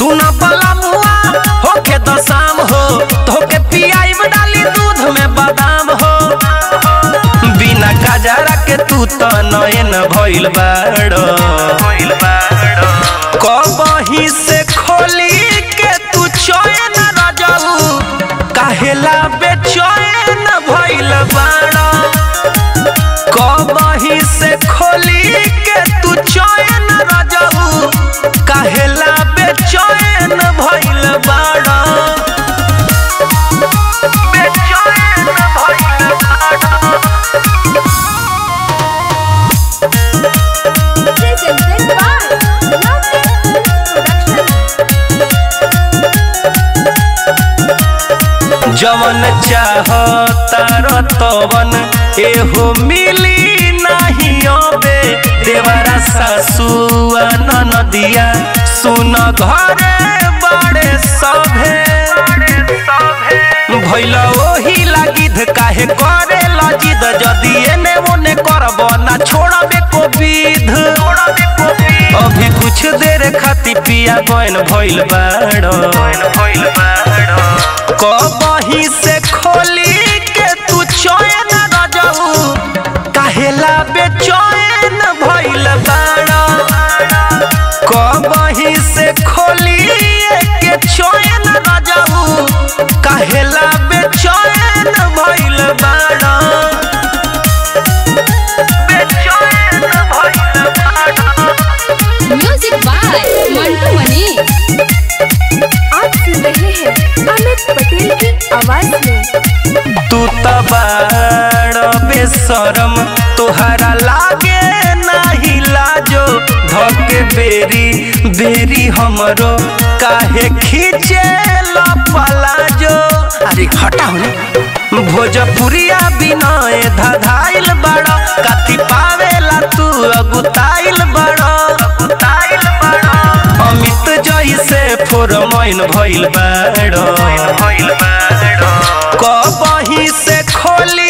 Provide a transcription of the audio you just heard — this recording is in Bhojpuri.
सुन बला मुआ होके दशाम हो तोके पियाइब डाली दूध में बादाम हो बिना गजरा के तू त नयन भइल बाड़ कबही से खोली के तू चैन रजऊ काहेला बेचैन भइल बाड़ कबही से खोली के तू चैन रजऊ काहेला बेचैन भइल बाड़ बेचैन भइल बाड़ Presented by Lovely Production. जवन चाहतार तवन एहो मिली नाही अबे देवरा सासुआ ननदिया सुन घरे बड़े सभे भैल ओही लागिद काहे करे लजिद जदी एने ओने करब ना छोड़बे को विध अभी कुछ देर खाती पिया बन भइल बाड़ कबही से खोली के तू चैन रजऊ काहेला बेचैन भइल बाड़ कबही से खोली के चैन रजऊ काहेला बेचैन भइल बाड़ बेचैन भइल बाड़ म्यूजिक बाय मंटू मनी आप सुन रहे हैं अमित पटेल की आवाज में तू त बाड़ बेशरम तोहरा लागे नाही लाजो धके बेरी बेरी हमरो काहे खींचे पलाजो अरे हटा होने भोजपुरिया बिनय धधाइल बड़ काती पावेला तू अगुताइल बड़ अगुताइल बड़ अमित जैसे फोरमैन भइल बाड़ कबही से खोली